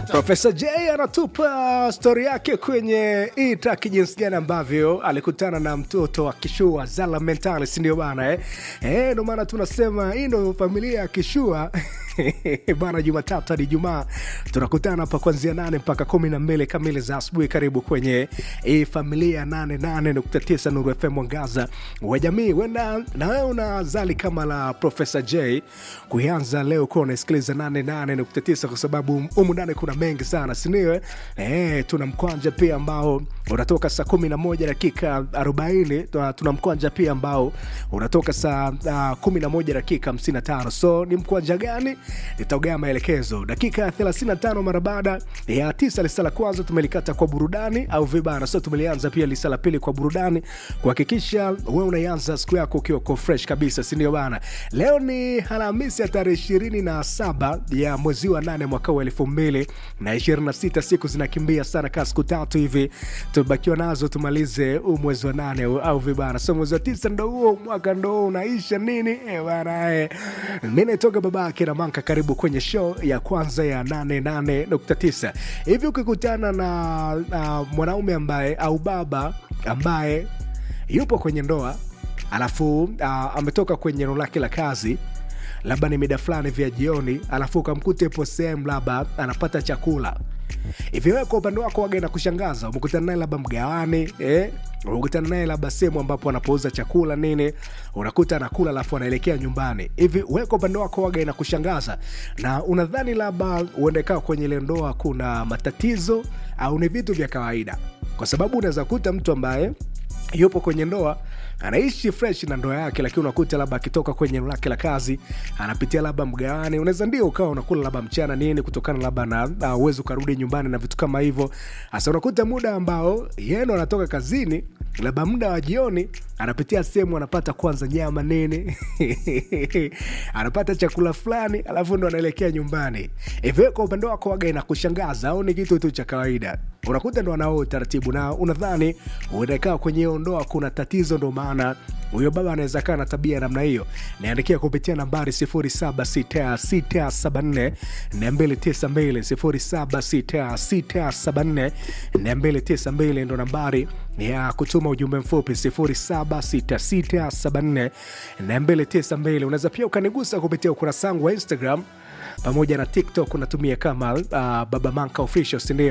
Profesa J anatupa stori yake kwenye hii track, jinsi gani ambavyo alikutana na mtoto wa Kishua Zala Mentalis, ndio bana eh? Eh, ndio maana tunasema hii ndio familia ya Kishua bana. Jumatatu hadi Jumaa tunakutana hapa kuanzia nane mpaka kumi na mbili kamili za asubuhi. Karibu kwenye hii familia 88.9 Nuru FM, mwangaza wa jamii. Wenda na wewe una zali kama la Profesa J kuanza leo kuwa unasikiliza 88.9 kwa sababu humu ndani kuna mengi sana, sindio? Eh, tuna mkwanja pia ambao unatoka saa 11 dakika 40. Tuna mkwanja pia ambao unatoka saa uh, 11 dakika 55. So ni mkwanja gani? Nitaugea maelekezo dakika ya 35 mara baada ya tisa. Lisa la kwanza tumelikata kwa burudani au vibana, so tumelianza pia lisa la pili kwa burudani, kuhakikisha wewe unaianza siku yako ukiwa ko fresh kabisa, sindio bana? Leo ni Alhamisi ya tarehe ishirini na saba ya mwezi wa nane mwaka wa elfu mbili na ishirini na sita. Siku zinakimbia sana, kaa siku tatu hivi tumebakiwa nazo tumalize huu mwezi wa nane au vibana. So mwezi wa tisa ndo huo, mwaka ndo huo unaisha nini e bana e. Mi naitoka babake na Manka, karibu kwenye show ya kwanza ya 88.9. Hivi ukikutana na uh, mwanaume ambaye au baba ambaye yupo kwenye ndoa alafu uh, ametoka kwenye eneo lake la kazi labda ni mida fulani vya jioni, alafu ukamkuta ipo sehemu labda anapata chakula hivi, wewe kwa upande wako waga na kushangaza, umekutana naye labda mgawani eh? umekutana naye labda sehemu ambapo anapouza chakula nini, unakuta anakula alafu anaelekea nyumbani. Hivi wewe kwa upande wako waga na kushangaza, na unadhani labda uendekaa kwenye ile ndoa kuna matatizo au ni vitu vya kawaida? Kwa sababu unaweza kuta mtu ambaye yupo kwenye ndoa anaishi fresh na ndoa yake, lakini unakuta labda akitoka kwenye eneo lake la kazi anapitia labda mgawani, unaweza ndio ukawa unakula labda mchana nini, kutokana labda na uwezo ukarudi nyumbani na vitu kama hivyo. Sasa unakuta muda ambao yeno anatoka kazini, labda muda wa jioni, anapitia sehemu anapata kwanza nyama nini anapata chakula fulani, alafu ndo anaelekea nyumbani. Hivyo kwa upande wako waga inakushangaza au ni kitu tu cha kawaida? Unakuta ndo anao utaratibu na unadhani unakaa kwenye hiyo ndoa kuna tatizo, ndo maana huyo baba anaweza kaa na tabia namna hiyo. Niandikia kupitia nambari 076674 292 076674 ndo nambari ya kutuma ujumbe mfupi 076674 292. Unaweza pia ukanigusa kupitia ukurasa wangu wa Instagram pamoja na TikTok, unatumia kama uh, Baba Manka Official, sindio?